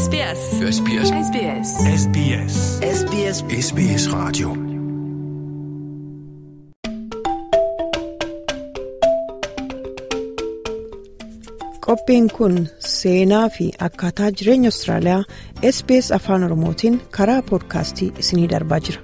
SBS. SBS. SBS. SBS. SBS SBS Radio. Qophiin kun seenaa fi akkaataa jireenya Austraaliyaa SBS Afaan Oromootiin karaa poodkaastii isiniif darbaa jira.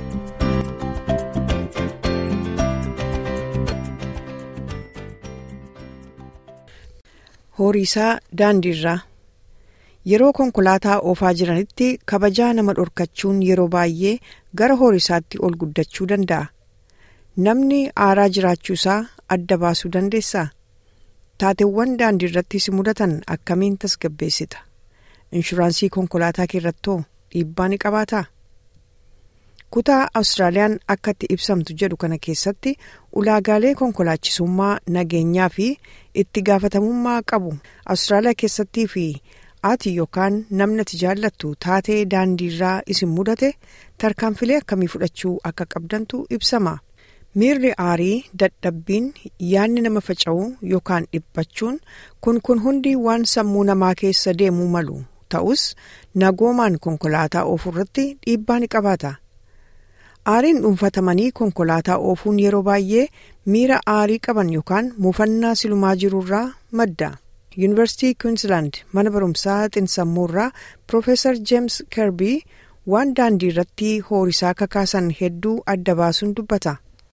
Horiisaa daandiirraa yeroo konkolaataa oofaa jiranitti kabajaa nama dhorkachuun yeroo baay'ee gara horiisaatti ol guddachuu danda'a. Namni aaraa jiraachuusaa adda baasuu dandeessaa? Taateewwan daandii irratti si mudatan akkamiin tasgabbeessita? Inshuraansii konkolaataa keerrattoo dhiibbaa ni qabaataa? Kutaa Awustiraaliyaan akka itti ibsamtu jedhu kana keessatti ulaagaalee konkolaachisummaa nageenyaa fi itti gaafatamummaa qabu Awustiraaliyaa keessattii fi ati yookaan namni ati jaallattu taatee daandiirraa isin mudate tarkaanfilee akkamii fudhachuu akka qabdantu ibsama. miirri aarii dadhabbiin yaanni nama faca'uu yookaan dhiphachuun kun kun hundi waan sammuu namaa keessa deemuu malu ta'us nagoomaan konkolaataa oofuu irratti dhiibbaa ni qabaata. aariin dhuunfatamanii konkolaataa oofuun yeroo baay'ee miira aarii qaban yookaan muufannaa silumaa jirurraa madda. yuunivarsiitii kwiinsilaand mana barumsaa xiinsammuurraa piroofeesar jeems kerbii waan daandii irratti horiisaa kakaasan hedduu adda baasuun dubbata.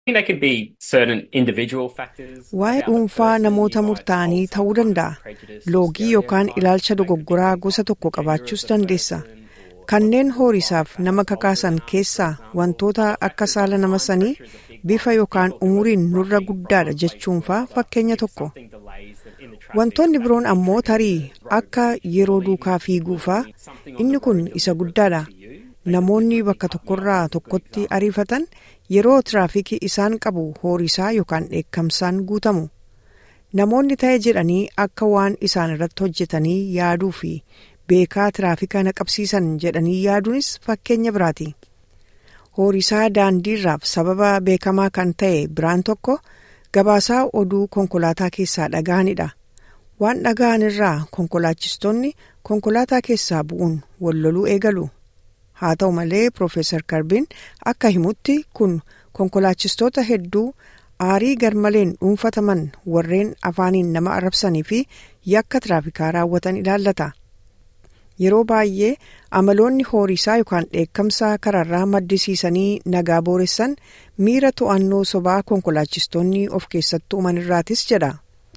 Waa'ee dhuunfaa namoota murtaa'anii ta'uu danda'a. Loogii yookaan ilaalcha dogoggoraa gosa tokko qabaachuus dandeessa. Kanneen horiisaaf nama kakaasan keessaa wantoota akka saala nama sanii bifa yookaan umuriin nurra guddaadha jechuunfaa fakkeenya tokko. Wantoonni biroon ammoo tarii akka yeroo duukaa fiiguufaa inni kun isa guddaadha. Namoonni bakka tokkorraa tokkotti ariifatan yeroo tiraafikii isaan qabu horiisaa yookaan dheekkamsaan guutamu. Namoonni ta'e jedhanii akka waan isaan irratti hojjetanii yaaduu fi beekaa tiraafika naqabsiisan jedhanii yaaduunis fakkeenya biraati. Horiisaa daandiirraaf sababa beekamaa kan ta'e biraan tokko gabaasaa oduu konkolaataa keessaa dhaga'anidha. Waan dhaga'an irraa konkolaachistoonni konkolaataa keessaa bu'uun walloluu eegalu. haa ta'u malee Profeesar Karbiin akka himutti kun konkolaachistoota hedduu aarii garmaleen dhuunfataman warreen afaaniin nama arrabsanii fi yakka tiraafikaa raawwatan ilaallata. Yeroo baay'ee amaloonni horiisaa yookaan dheekkamsaa karaarraa maddisiisanii nagaa booressan miira to'annoo sobaa konkolaachistoonni of keessatti uuman irraatis jedha.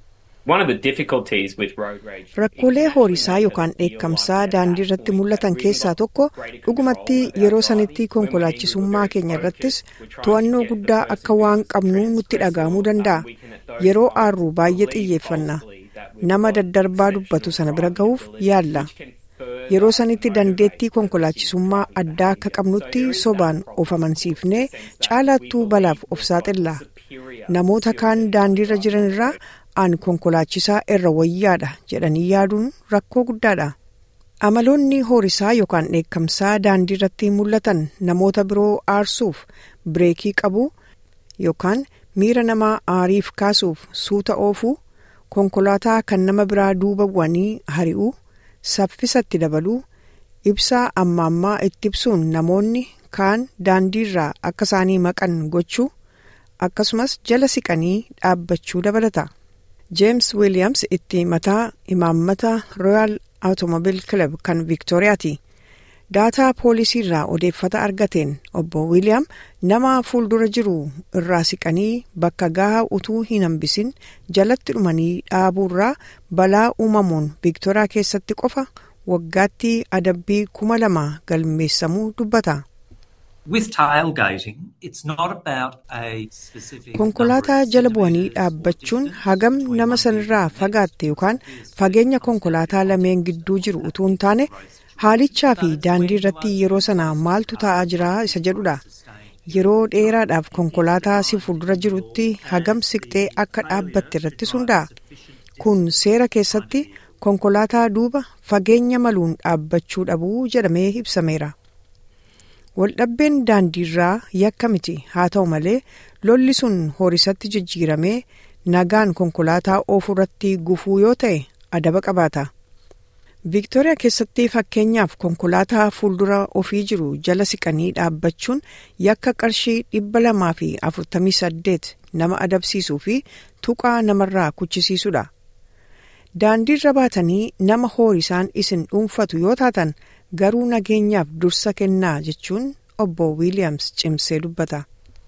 Rakkoolee horiisaa yookaan dheekkamsaa daandii irratti mul'atan keessaa tokko dhugumatti yeroo sanitti konkolaachisummaa keenya irrattis to'annoo guddaa akka waan qabnu nutti dhaga'amuu danda'a. Yeroo aarru baay'ee xiyyeeffanna. Nama daddarbaa dubbatu sana bira ga'uuf yaalla. Yeroo sanitti dandeettii konkolaachisummaa addaa akka qabnutti sobaan of amansiifnee caalaattuu balaaf of saaxilla. Namoota kaan daandiirra jiran irraa aan konkolaachisaa irra wayyaadha jedhanii yaaduun rakkoo guddaadha. Amaloonni horiisaa yookaan dheekkamsaa daandii irratti mul'atan namoota biroo aarsuuf bireekii qabu yookaan miira namaa aariif kaasuuf suuta oofuu konkolaataa kan nama biraa duuba bu'anii hari'uu saffisatti dabaluu ibsaa amma ammaa itti ibsuun namoonni kaan daandiirraa akka isaanii maqan gochuu akkasumas jala siqanii dhaabbachuu dabalata. James Williams itti mataa imaammata Royal Automobile Club kan Viktooriyaati. Daataa poolisii irraa odeeffata argateen obbo William nama fuuldura jiru irraa siqanii bakka gahaa utuu hin hambisin jalatti dhumanii dhaabuurraa balaa uumamuun Viktooriyaa keessatti qofa waggaatti adabbii kuma lama galmeessamuu dubbata. Konkolaataa jala bu'anii dhaabbachuun hagam nama sanirraa fagaatte yookaan fageenya konkolaataa lameen gidduu jiru utuu hin taane haalichaa fi daandii irratti yeroo sana maaltu ta'aa jira isa jedhudha. Yeroo dheeraadhaaf konkolaataa si fuuldura jirutti hagam siqxee akka dhaabbatte irratti hundaa'a. Kun seera keessatti konkolaataa duuba fageenya maluun dhaabbachuu dhabuu jedhamee ibsameera. Waldhabbeen daandiirraa yakka miti haa ta'u malee lolli sun horiisatti jijjiiramee nagaan konkolaataa oofuu irratti gufuu yoo ta'e adaba qabaata. Viiktooriyaa keessatti fakkeenyaaf konkolaataa fuuldura ofii jiru jala siqanii dhaabbachuun yakka qarshii dhibba lamaa fi afurtamii saddeet nama adabsiisuu fi tuqaa namarraa kuchisiisudha. Daandiirra baatanii nama hoorisaan isin dhuunfatu yoo taatan garuu nageenyaaf dursa kennaa jechuun obbo Wiiliyaams cimsee dubbata.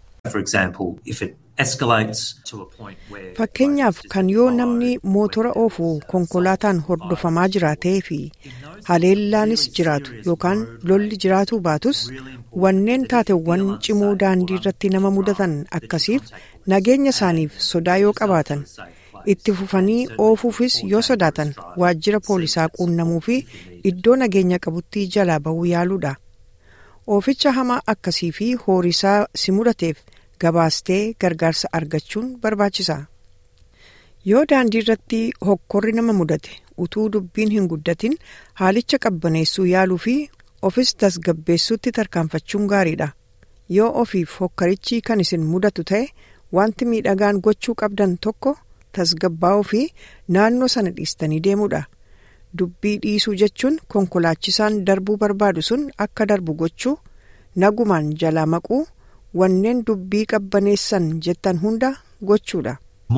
Fakkeenyaaf kan yoo namni mootora oofu konkolaataan hordofamaa jiraatee fi haleellaanis jiraatu yookaan lolli jiraatuu baatus wanneen taateewwan cimoo daandii irratti nama mudatan akkasiif nageenya isaaniif sodaa yoo qabaatan itti fufanii oofuufis yoo sodaatan waajjira poolisaa quunnamuu fi iddoo nageenya qabutti jalaa bahuu yaaluudha. Ooficha hamaa akkasii fi hoorisaa si mudateef gabaastee gargaarsa argachuun barbaachisa. Yoo daandii irratti hokkorri nama mudate utuu dubbiin hin guddatin haalicha qabbaneessuu yaaluu fi ofis tasgabbeessuutti tarkaanfachuun gaariidha. Yoo ofiif hokkarichi kan isin mudatu ta'e wanti miidhagaan gochuu qabdan tokko tasgabbaa'uu fi naannoo sana dhiistanii deemuudha. Dubbii dhiisuu jechuun konkolaachisaan darbuu barbaadu sun akka darbu gochuu nagumaan jalaa maquu wanneen dubbii qabbaneessan jettan hunda gochuudha.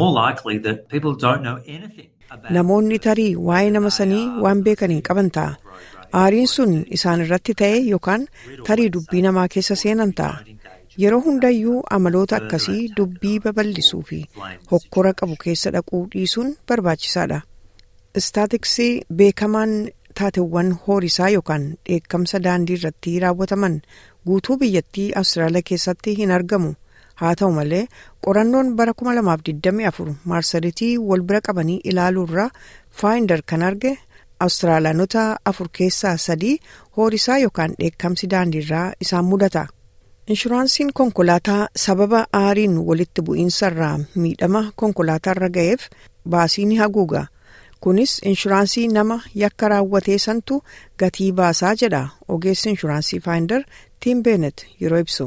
Namoonni tarii waa'ee nama sanii waan beekan hin qaban ta'a. Aariin sun isaan irratti ta'e yookaan tarii dubbii namaa keessa seenan ta'a. Yeroo hundayyuu amaloota akkasii dubbii babal'isuu fi hokkora qabu keessa dhaquu dhiisuun barbaachisaadha. Istaatiksii beekamaan taateewwan hoorisaa yookaan dheekkamsa daandii irratti raawwataman guutuu biyyattii Awustiraaliyaa keessatti hin argamu. Haa ta'u malee qorannoon bara 2024 marsariitii wal bira qabanii ilaaluurraa faayindar kan arge Awustiraaliyaanota afur keessaa sadii hoorisaa yookaan dheekkamsi daandiirraa isaan mudata. Inshuraansiin konkolaataa sababa aariin walitti bu'iinsarraa miidhama konkolaataarra ga'eef baasii ni haguuga. Kunis inshuraansii nama yakka raawwatee santu gatii baasaa jedha ogeessi inshuraansii faayindar Tiim Beenet yeroo ibsu.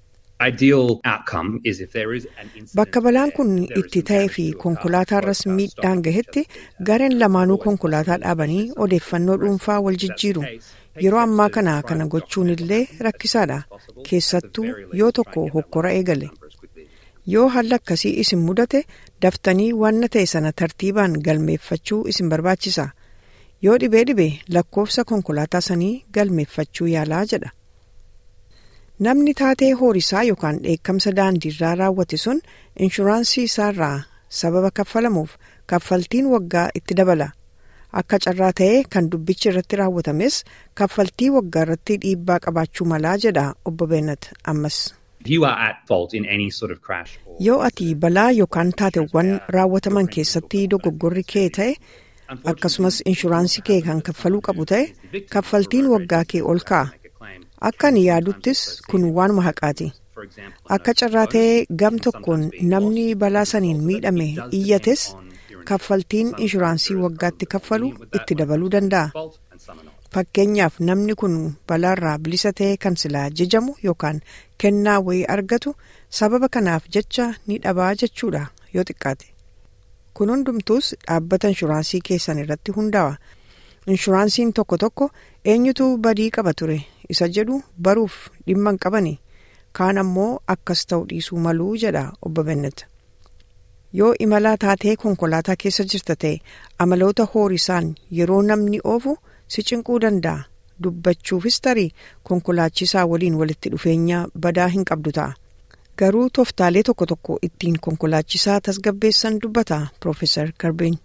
Bakka balaan kun itti ta'ee fi konkolaataarras miidhaan gahetti gareen lamaanuu konkolaataa dhaabanii odeeffannoo dhuunfaa wal jijjiiru. Yeroo ammaa kana kana gochuun illee rakkisaadha. Keessattuu yoo tokko hokkora eegale. Yoo haalli akkasii isin mudate daftanii wanna ta'e sana tartiibaan galmeeffachuu isin barbaachisa. Yoo dhibee dhibee lakkoofsa konkolaataa sanii galmeeffachuu yaalaa jedha. Namni taatee hoorisaa yookaan dheekkamsa daandiirraa raawwate sun inshuraansii isaarraa sababa kaffalamuuf kaffaltiin waggaa itti dabala. Akka carraa ta'ee kan dubbichi irratti raawwatames kaffaltii waggaa irratti dhiibbaa qabaachuu malaa jedha obbo Beenat ammas. Yoo ati balaa yookaan taateewwan raawwataman keessatti dogoggorri kee ta'e akkasumas inshuraansii kee kan kaffaluu qabu ta'e kaffaltiin waggaa kee ol ka'a. Akka ani yaaduttis kun waanuma haqaati. Akka carraa ta'ee gam tokkoon namni balaa saniin miidhame iyyates kaffaltiin inshuraansii waggaatti kaffalu itti dabaluu danda'a. Fakkeenyaaf namni kun balaarraa bilisa ta'e kan silaa jajamu yookaan kennaa wayii argatu sababa kanaaf jecha ni dhabaa jechuudha yoo xiqqaate. Kun hundumtuus dhaabbata inshuraansii keessan irratti hundaa'a. Inshuraansiin tokko tokko eenyutu badii qaba ture isa jedhu baruuf dhimma hin qabani. Kaan ammoo akkas ta'u dhiisuu maluu jedha obbo Bennet. Yoo imalaa taatee konkolaataa keessa jirta ta'e amaloota hoorisaan yeroo namni oofu si cinquu danda'a. Dubbachuufis tarii konkolaachisaa waliin walitti dhufeenya badaa hin qabdu ta'a. Garuu tooftaalee tokko tokko ittiin konkolaachisaa tasgabbeessan dubbata Profeesar Karbeen.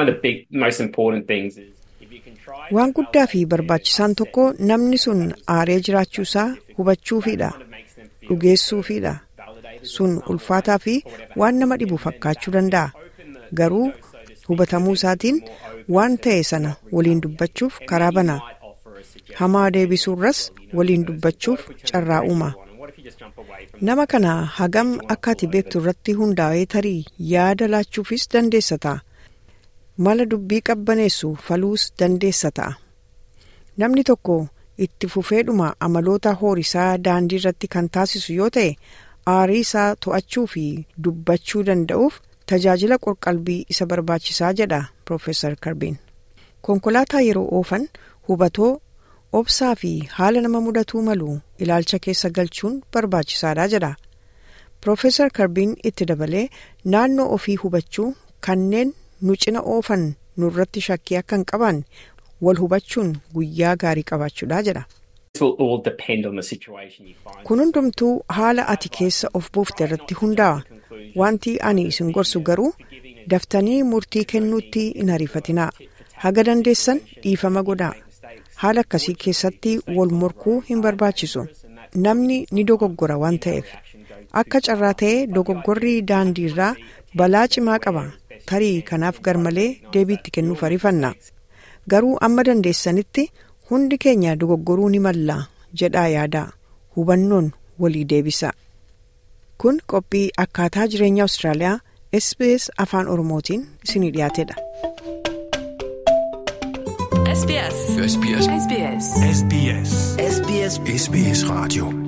Waan guddaa fi barbaachisaan tokko namni sun aaree jiraachuusaa hubachuufiidha. Dhugeessuufiidha. Sun ulfaataa fi waan nama dhibu fakkaachuu danda'a. Garuu hubatamuu isaatiin waan ta'e sana waliin dubbachuuf karaa banaa. Hamaa deebisuurras waliin dubbachuuf carraa uuma. Nama kana hagam akka ati beektu irratti hundaa'ee tarii yaada laachuufis dandeessa ta'a. Mala dubbii qabbaneessu faluus dandeessa ta'a. Namni tokko itti fufeedhuma amaloota hoorisaa daandii irratti kan taasisu yoo ta'e aarii isaa to'achuu fi dubbachuu danda'uuf tajaajila qorqalbii isa barbaachisaa jedha Profeesar Karbiin. konkolaataa yeroo oofan hubatoo obsaa fi haala nama mudatuu malu ilaalcha keessa galchuun barbaachisaadha jedha. Profeesar Karbiin itti dabalee naannoo ofii hubachuu kanneen nu cina oofan nurratti shakkii akka hin qabaanne wal hubachuun guyyaa gaarii qabaachuudha jedha. Kun hundumtuu haala ati keessa of buufte irratti hundaa'a. Wanti ani isin gorsu garuu daftanii murtii kennuutti hin ariifatinaa. Haga dandeessan dhiifama godhaa. Haala akkasii keessatti wal morkuu hin barbaachisu. Namni ni dogoggora waan ta'eef. Akka carraa ta'ee dogoggorri daandii irraa balaa cimaa qaba. Tarii kanaaf garmalee deebiitti kennuuf ariifanna. Garuu amma dandeessanitti hundi keenya dogoggoruu ni malla jedhaa yaadaa. Hubannoon walii deebisa. Kun qophii akkaataa jireenya Awustiraaliyaa SBS afaan Oromootiin isinii dhiyaatedha. SBS. SBS. SBS. SBS. SBS Radio.